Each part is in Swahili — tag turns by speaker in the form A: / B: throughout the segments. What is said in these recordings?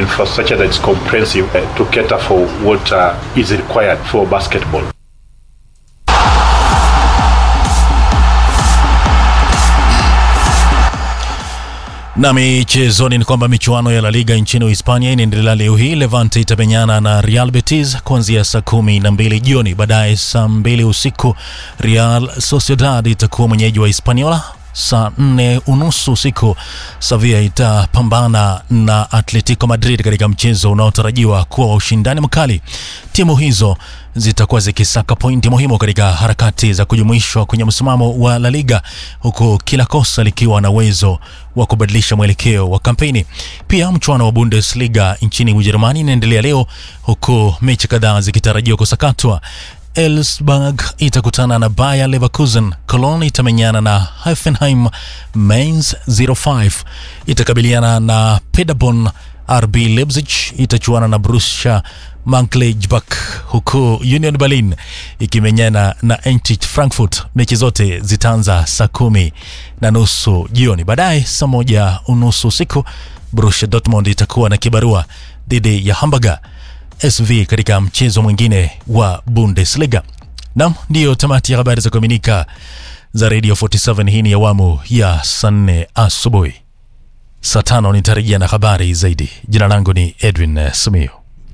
A: infrastructure that's comprehensive uh, to cater for what uh, is required for basketball.
B: Na michezoni ni kwamba michuano ya La Liga nchini Uhispania inaendelea leo hii. Levante itamenyana na Real Betis kuanzia saa kumi na mbili jioni. Baadaye saa mbili usiku Real Sociedad itakuwa mwenyeji wa Hispaniola. Saa nne unusu usiku Sevilla itapambana na Atletico Madrid katika mchezo unaotarajiwa kuwa wa ushindani mkali. Timu hizo zitakuwa zikisaka pointi muhimu katika harakati za kujumuishwa kwenye msimamo wa La Liga, huku kila kosa likiwa na uwezo wa kubadilisha mwelekeo wa kampeni. Pia mchuano wa Bundesliga nchini Ujerumani inaendelea leo, huku mechi kadhaa zikitarajiwa kusakatwa. Elfsberg itakutana na Bayer Leverkusen, Cologne itamenyana na Hoffenheim, Mainz 05 itakabiliana na Paderborn, RB Leipzig itachuana na Borussia Mönchengladbach, huku Union Berlin ikimenyana na Eintracht Frankfurt. Mechi zote zitaanza saa kumi na nusu jioni. Baadaye saa moja unusu usiku Borussia Dortmund itakuwa na kibarua dhidi ya Hamburger SV katika mchezo mwingine wa Bundesliga. Nam, ndiyo tamati ya habari za kuaminika za Radio 47. Hii ni awamu ya saa nne asubuhi. Saa tano nitarejea na habari zaidi. Jina langu ni Edwin eh, Simiyu.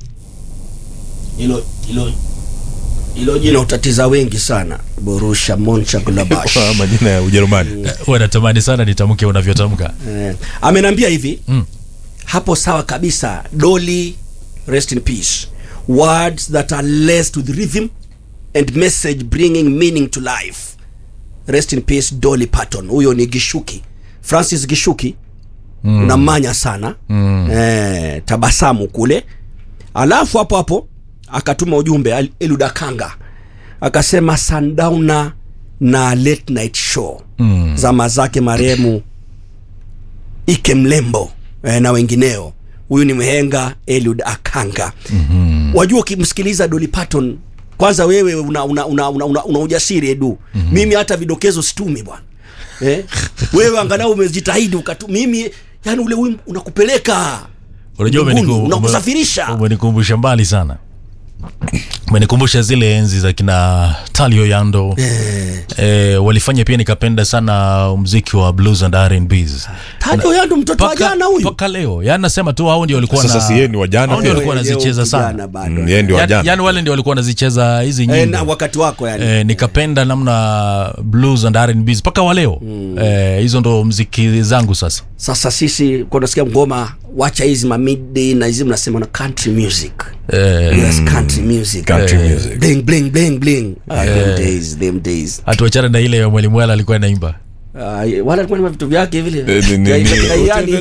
C: hilo hilo hilo jina utatiza wengi sana Borussia Mönchengladbach
D: Kwa majina ya Ujerumani.
B: Wanatamani sana nitamke unavyotamka.
C: eh, amenambia hivi
B: Mm.
C: hapo sawa kabisa Dolly rest in peace words that are laced with rhythm and message bringing meaning to life rest in peace Dolly Parton huyo ni Gishuki Francis Gishuki mm. unamanya sana mm. eh, tabasamu kule alafu hapo hapo akatuma ujumbe Al- Eluda Kanga akasema Sundowner na late night show mm. zama zake marehemu Ike Mlembo eh, na wengineo. Huyu ni mhenga Eliud Akanga. mm-hmm. Wajua, ukimsikiliza Dolly Parton kwanza, wewe una, una, una, una, una, una ujasiri Edu. mm-hmm. Mimi hata vidokezo situmi bwana eh? wewe angalau umejitahidi ukatu, mimi yani ule wimbo unakupeleka
B: Unajua
C: mbinguni,
B: umeniku-
C: unakusafirisha
B: umenikumbusha mbali sana, umenikumbusha zile enzi za kina Talio Yando
C: eh.
B: eh, walifanya pia nikapenda sana mziki wa blues and R&Bs.
C: Tajo Yando mtoto wa jana huyu
B: mpaka leo yani nasema tu hao ndio walikuwa
D: Sasa
B: na
D: si yeye ni wa jana
B: hao ndio
D: pia.
B: walikuwa
C: Leo
B: wanazicheza sana
C: kijana bado.
D: Mm, yeye ndio wa
B: yani,
D: jana.
B: yani wale ndio walikuwa wanazicheza hizi
C: eh,
B: nyimbo
C: na wakati wako yani
B: eh, nikapenda namna blues and R&Bs mpaka wa leo eh, hizo ndo mziki zangu sasa
C: sasa sisi kwa nasikia ngoma wacha hizi ma midday na hizi mnasema na country music
B: eh,
C: yes country music
D: Country music.
C: bling bling bling bling ah, them days them days
B: hatuachane na ile ya mwalimu wala alikuwa naimba
C: Ah, wala alikuwa na vitu vyake vile
D: Eh, ni- ni-
C: Ya-
D: ni-
C: ya- yani,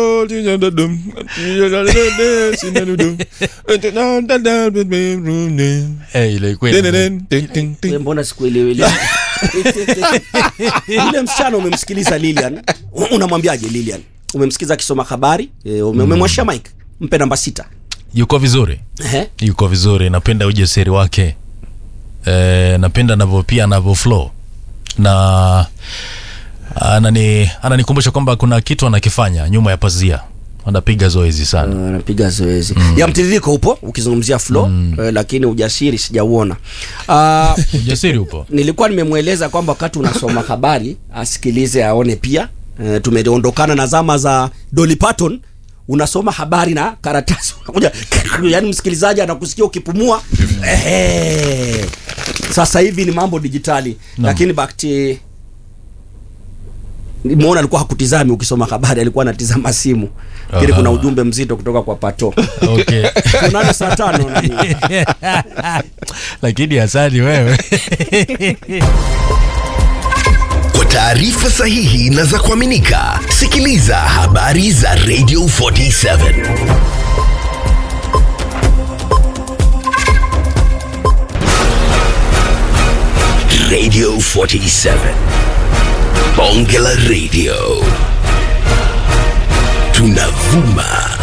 B: eh, ile ilikuwa ina-
C: we mbona sikuelewi ile yule msichana umemsikiliza Lilian unamwambiaje Lilian umemsikiza akisoma habari eh, ume- umemwashia mike mpe namba sita
B: yuko vizuri
C: Ehe.
B: yuko vizuri napenda ujasiri wake e, napenda anavyo pia anavyo flow na anani ananikumbusha kwamba kuna kitu anakifanya nyuma ya pazia anapiga zoezi sana
C: anapiga zoezi ya mtiririko upo ukizungumzia flow eh, lakini ujasiri sijauona Ah,
B: ujasiri upo
C: nilikuwa nimemweleza kwamba wakati unasoma habari asikilize aone pia e, tumeondokana na zama za Dolly Parton unasoma habari na karatasi unakuja yani msikilizaji anakusikia ukipumua Ehe. sasa hivi ni mambo dijitali lakini bakti nimeona alikuwa hakutizami ukisoma habari alikuwa anatizama simu lakini
B: Aha.
C: kuna ujumbe mzito kutoka kwa pato
B: okay.
C: tunane saa tano nani
B: lakini asani wewe
E: Kwa taarifa sahihi na za kuaminika, sikiliza habari za Radio 47 Radio 47 Bonge la Radio, tunavuma